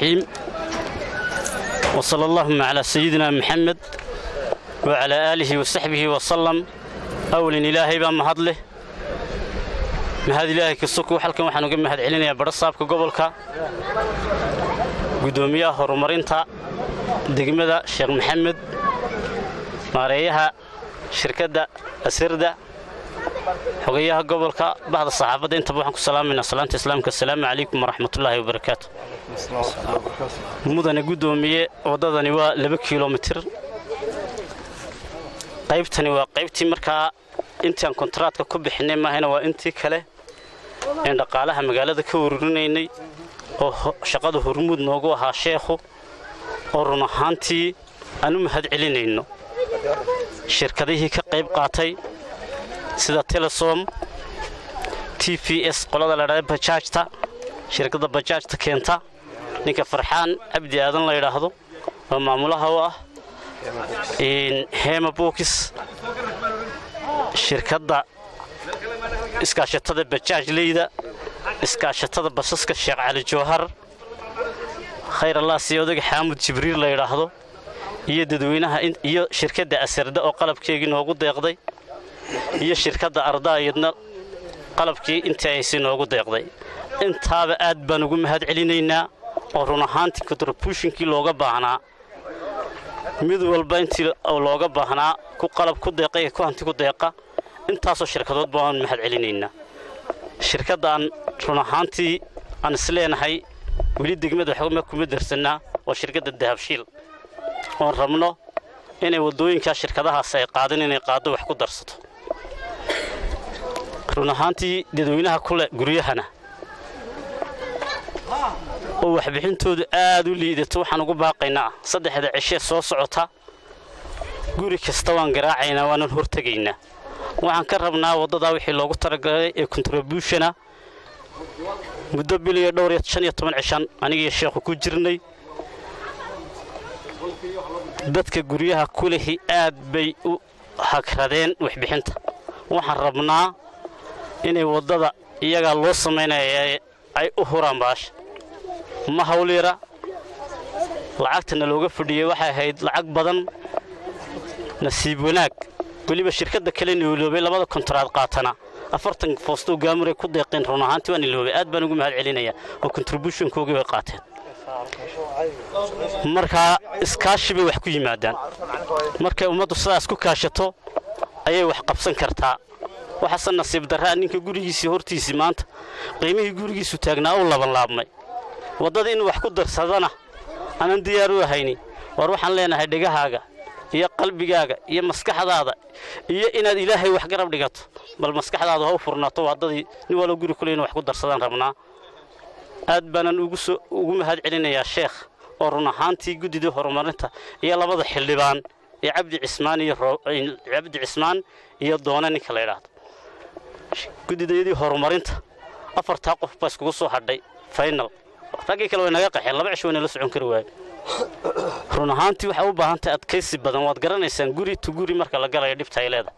الرحيم وصلى اللهم على سيدنا محمد وعلى آله وصحبه وسلم أول إلهي بان مهدله mahad ilaahay kasuku halkan waxaan uga mahad celinayaa badhasaabka gobolka guddoomiyaha horumarinta degmada sheekh maxamed maareeyaha shirkadda asirda xogayaha gobolka bahda saxaafadda intaba waxaan ku salaamaynaa salaanta islaamka asalaamu calaykum waraxmatullaahi wabarakaatu mudane guddoomiye waddadani waa laba kilomitir qaybtani waa qaybtii markaa intaan kontaraatka ku bixinay maahayna waa intii kale een dhaqaalaha magaalada ka ururinaynay oo shaqada hormuud noogu ahaa sheekhu oo run ahaantii aan u mahad celinayno shirkadihii ka qayb qaatay sida telesom t v s qolada ladhahda bajaajta shirkadda bajaajta keenta ninka farxaan cabdi aadan la yidhaahdo oo maamulaha u ah hema bookis shirkadda iskaashatada bajaajleyda iskaashatada basaska sheekh cali jawhar khayr allah sii odaga xaamud jibriil la yidhaahdo iyo dadweynaha iyo shirkadda asarda oo qalabkeegii noogu deeqday iyo shirkadda ardaayadna qalabkii intii aysi noogu deeqday intaaba aad baan ugu mahad celinaynaa oo run ahaantii kontribuushinkii looga baahnaa mid walba intii looga baahnaa ku qalab ku deeqa iyo ku hanti ku deeqa intaasoo shirkadood baan mahad celinaynaa shirkaddaan run ahaantii aan isleenahay weli degmada xogma kuma darsannaa waa shirkadda dahabshiil oon rabno inay waddooyinkaa shirkadahaas ay qaadin inay qaaddo wax ku darsato run ahaantii dadweynaha kule guryahana oo waxbixintoodu aad u liidato waxaan ugu baaqaynaa saddexda cishee soo socota guri kasta waan garaacaynaa waanan hortegaynaa waxaan ka rabnaa waddadaa wixii loogu talagalay ee kontribuushana muddo bil iyo dhowr iyo shan iyo toban cishan anigiiyo sheekhu ku jirnay dadka guryaha kulehi aad bay u hagradeen waxbixinta waxaan rabnaa inay waddada iyagaa loo samaynaya ay u huraan baasha ma hawliira lacagtana looga fadhiyey waxay ahayd lacag badan nasiib wanaag weliba shirkadda kale niloobay labada kontaraad qaatana afartan foostoo gaamuray ku deeqeen run ahaantii waa niloobay aad baan ugu mahad celinayaa oo kontributionkoogii bay qaateen markaa iskaashi bay wax ku yimaadaan markay ummaddu sidaas ku kaashato ayay wax qabsan kartaa waxaase nasiib darraa ninka gurigiisii hortiisii maanta qiimihii gurigiisu taagnaa u labanlaabmay waddada in wax ku darsadana aanan diyaar u ahayni war waxaan leenahay dhegahaaga iyo qalbigaaga iyo maskaxdaada iyo inaad ilaahay wax garab dhigato bal maskaxdaada ha u furnaato waddadii nin wallo guri kule inu wax ku darsadaan rabnaa aad baanan ugu mahad celinayaa sheekh oo run ahaantii guddidii horumarinta iyo labada xildhibaan ee cabdi cismaan iyo cabdi cismaan iyo doone ninka la yidhaahdo guddidayadii horumarinta afartaa qof baa iskugu soo hadhay faynal raggii kale way naga qaxeen laba cish wayna la socon kari waaye run ahaantii waxay u baahan tahay adkaysi badan waad garanaysaan guri tu guri marka la galayo dhibta ay leedahay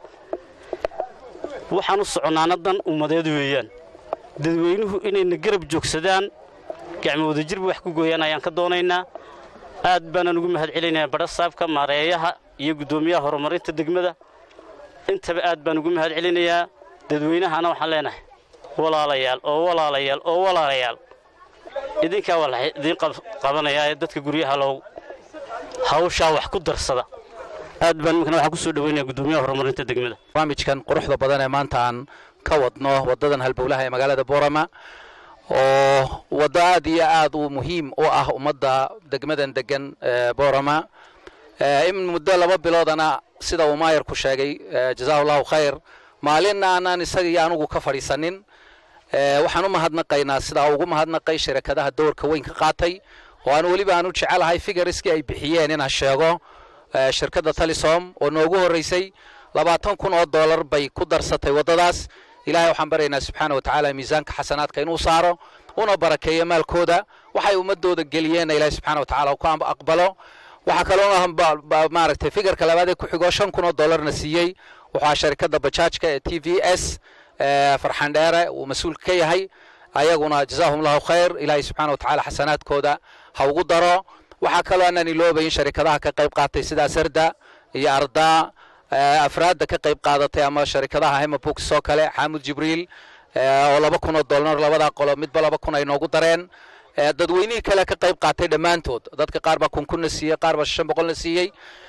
waxaan u soconnaana dan ummadeed weeyaan dadweynuhu inayna garab joogsadaan gacmo wadajirba wax ku gooyaan ayaan ka doonaynaa aad baanaan ugu mahad celinayaa badhasaabka maareeyaha iyo guddoomiyaha horumarinta degmada intaba aad baan ugu mahad celinayaa dadweynahana waxaan leenahay walaalayaal oo walaalayaal oo walaalayaal idinkaa waa la idiin qabanayaa ee dadka guryaha loo hawshaa wax ku darsada aad baan imikana waxaan ku soo dhaweynaya guddoomiyaha horumarinta degmada barnaamijkan quruxda badan ee maanta aan ka wadno waddadan halbowlaha ee magaalada boorama oo waddo aad iyo aad u muhiim u ah ummadda degmadan degan boorama in muddo laba biloodana sida uu maayarku sheegay jazaahu allahu khayr maalinna aanaan isaga iyo anugu ka fadhiisanin waxaan u mahadnaqaynaa sidaa ugu mahadnaqay shirkadaha doorka weyn ka qaatay oo aan weliba aan u jecelahay figariskii ay bixiyeen inaan sheego shirkadda talisom oo noogu horraysay labaatan kun oo dollar bay ku darsatay waddadaas ilaahay waxaan baryaynaa subxaana watacaala miisaanka xasanaadka inuu saaro una barakeeyo maalkooda waxay ummadooda geliyeenna ilaahay subxaana watacaala ku aqbalo waxaa kaloo maaragtay figarka labaad ee ku xigoo shan kun oo dollarna siiyey wuxuu shirkadda bajaajka ee t v s farxan dheere uu mas-uul ka yahay ayaguna jazaahum allahu khayr ilaahay subxaana watacaala xasanaadkooda ha ugu daro waxaa kaloo aanaan iloobayin sharikadaha ka qayb qaatay sida sarda iyo ardaa afraadda ka qayb qaadatay ama sharikadaha hemabooks oo kale xaamud jibriil oo laba kun oo dollar labadaa qolo midba laba kun ay noogu dareen dadweynihii kale ka qayb qaatay dhammaantood dadka qaar baa kun kunna siiyey qaar baa shan boqolna siiyey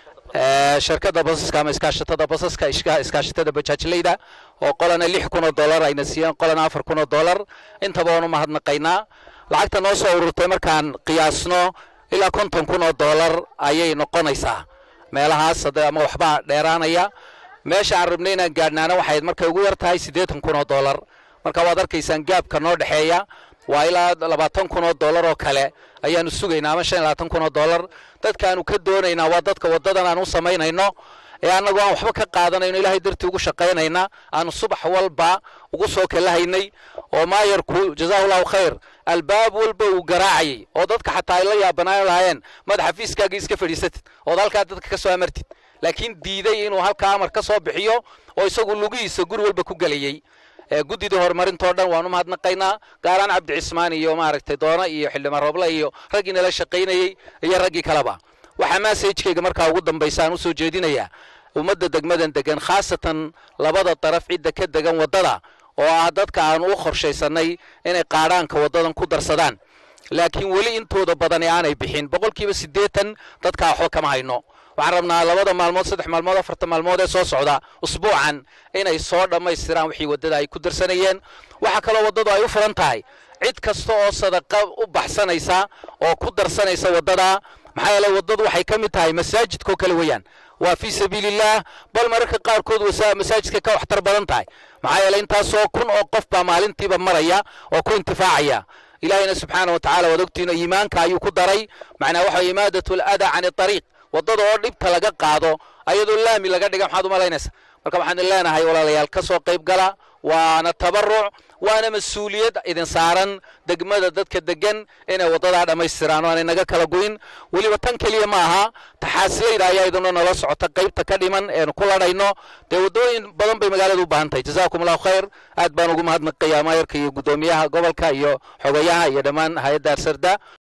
shirkada basaska ama iskaashatada basaska iskaashatada bajaajleyda oo qolana lix kun oo dollar ayna siiyeen qolana afar kun oo dollar intaba waan u mahadnaqaynaa lacagta noo soo ururtay markaan qiyaasno ilaa konton kun oo dollar ayay noqonaysaa meelahaas ama waxbaa dheeraanaya meesha aan rabnay inaan gaadhnaana waxay markay ugu yar tahay siddeetan kun oo dollar marka waad arkaysaan gaabka noo dhexeeya waa ilaa labaatan kun oo dollar oo kale ayaanu sugaynaa ama shan iyo labaatan kun oo dollar dadkaanu ka doonaynaa waa dadka waddadan aan u samaynayno ee annagoo aan waxba ka qaadanayno ilaahay dartii ugu shaqaynayna aanu subax walba ugu soo kalahaynay oo maayarku jazaahu llahu khayr albaab walba uu garaacayay oo dadka xataa ay la yaabanaan lahaayeen madaxa fiiskaagii iska fadhiisatid ood halkaa dadka ka soo amartid laakiin diiday inuu halkaa amar ka soo bixiyo oo isagu lugihiisa guri walba ku gelayey guddidii horumarintoo dhan waan u mahadnaqaynaa gaaraan cabdi cismaan iyo maaragtay doona iyo xildhibaan rooble iyo raggii nala shaqaynayey iyo raggii kaleba waxaa maasajkayga markaa ugu dambaysa aan usoo jeedinayaa ummadda degmadan degan khaasatan labada daraf cidda ka degan waddada oo ah dadka aanu u qorshaysanay inay qaadhaanka waddadan ku darsadaan laakiin weli intooda badani aanay bixin boqolkiiba siddeetan dadkaa waxba kama hayno waxaan rabnaa labada maalmood saddex maalmood afarta maalmood ee soo socda usbuucan inay soo dhammaystiraan wixii waddada ay ku darsanayeen waxaa kaloo waddadu ay u furan tahay cid kasta oo sadaqa u baxsanaysa oo ku darsanaysa waddada maxaa yeeley waddadu waxay ka mid tahay masaajidkao kale weeyaan waa fii sabiilillaah bal mararka qaarkood masaajidka ka waxtar badan tahay maxaa yeeley intaasoo kun oo qof baa maalintiiba maraya oo ku intifaacaya ilaahayna subxaana wa tacala waad ogtiino iimaanka ayuu ku daray macnaa waxa imaadatu aladaa can ariiq waddada oo dhibta laga qaado ayadoo laami laga dhiga maxaad u malaynaysa marka waxaan idin leenahay walaalayaal ka soo qayb gala waana tabaruc waana mas-uuliyad idin saaran degmada dadka degan inay waddadaa dhammaystiraan oo aanay naga kala goyn weliba tan keliya ma aha taxaasilayda ayaa idinoo nala socota qaybta ka dhiman eenu ku ladhayno dee waddooyin badan bay magaalada u baahan tahay jazaakum allahu khayr aad baan ugu mahadnaqayaa maayarka iyo guddoomiyaha gobolka iyo xogayaha iyo dhammaan hay-adda arsarda